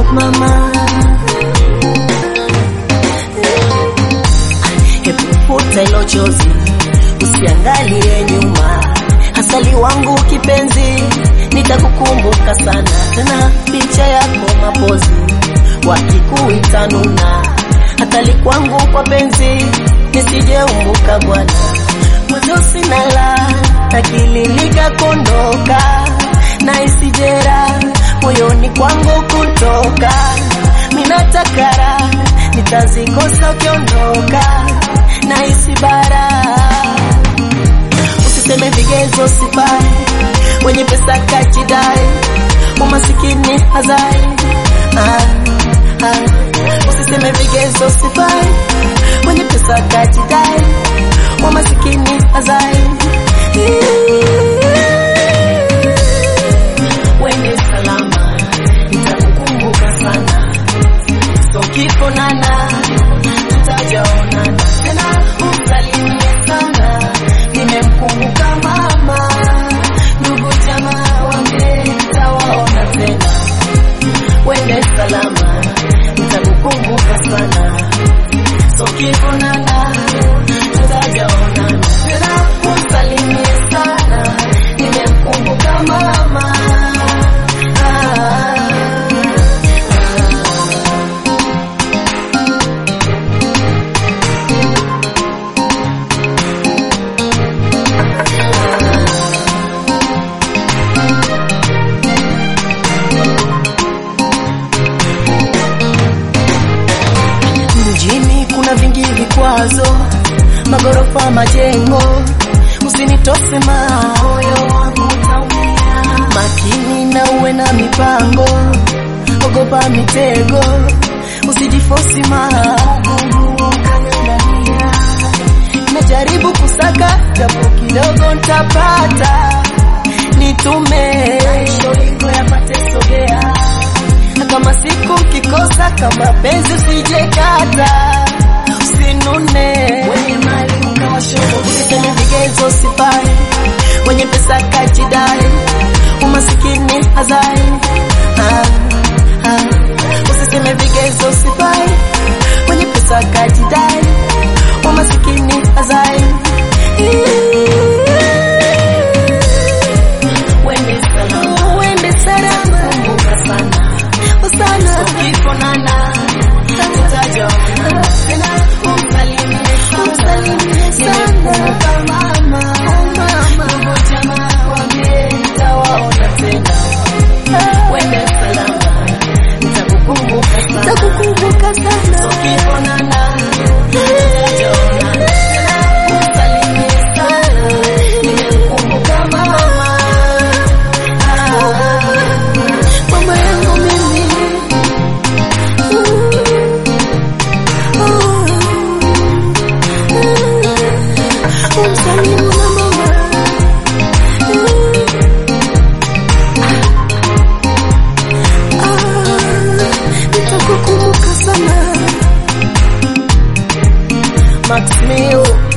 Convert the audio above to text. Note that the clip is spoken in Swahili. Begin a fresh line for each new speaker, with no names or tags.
mama. Hebu futa hilo chozi, usiangalie nyuma. Asali wangu kipenzi, nitakukumbuka sana tena, picha yako mapozi wakikuita nuna, hatali kwangu kwa penzi, nisijeumbuka bwana mwanzo sina la akili likakondoka na isijera moyoni kwangu kutoka minatakara nitazikosa ukiondoka na isibara usiseme vigezo sifai wenye pesa kajidai umasikini hazai ah, ah. usiseme vigezo sifai wenye pesa kajidai umasikini hazai wende salama nitakukumbuka sana so kiponana tutajaonana tena umsalimie sana nimemkumbuka mama ndugu jamaa wambe tawaona tena wende salama nitakukumbuka sana so kiponana tutajaonana tena umsalimie sana nimemkumbuka mama ah. Mjini kuna vingi vikwazo, magorofa, majengo, usinitose moyo wangu utaumia. Makini na uwe na mipango, ogopa mitego, usijifosi magumu ukang'ang'ania. Najaribu kusaka japo kidogo ntapata, nitume sholingo yapate sogea kama siku kikosa kama penzi usijekata usinune wenye mali ukawashobo usiseme vigezo sifai wenye pesa kajidai umasikini hazai ah, ah. usiseme vigezo sifai wenye pesa kajidai umasikini hazai Wende salama, wende salama, kumbuka sana sana ukiponana tutajaona tena umsalimie umsalimie sana mama mama ndugu jamaa wambie nitawaona tena wende salama nitakukumbuka sana nitakukumbuka sana ukiponana tutajaona tena umsalimie sana nimemkumbuka mama ah, mama yangu mimi umsalimu na mama nitakukumbuka sana Max Meo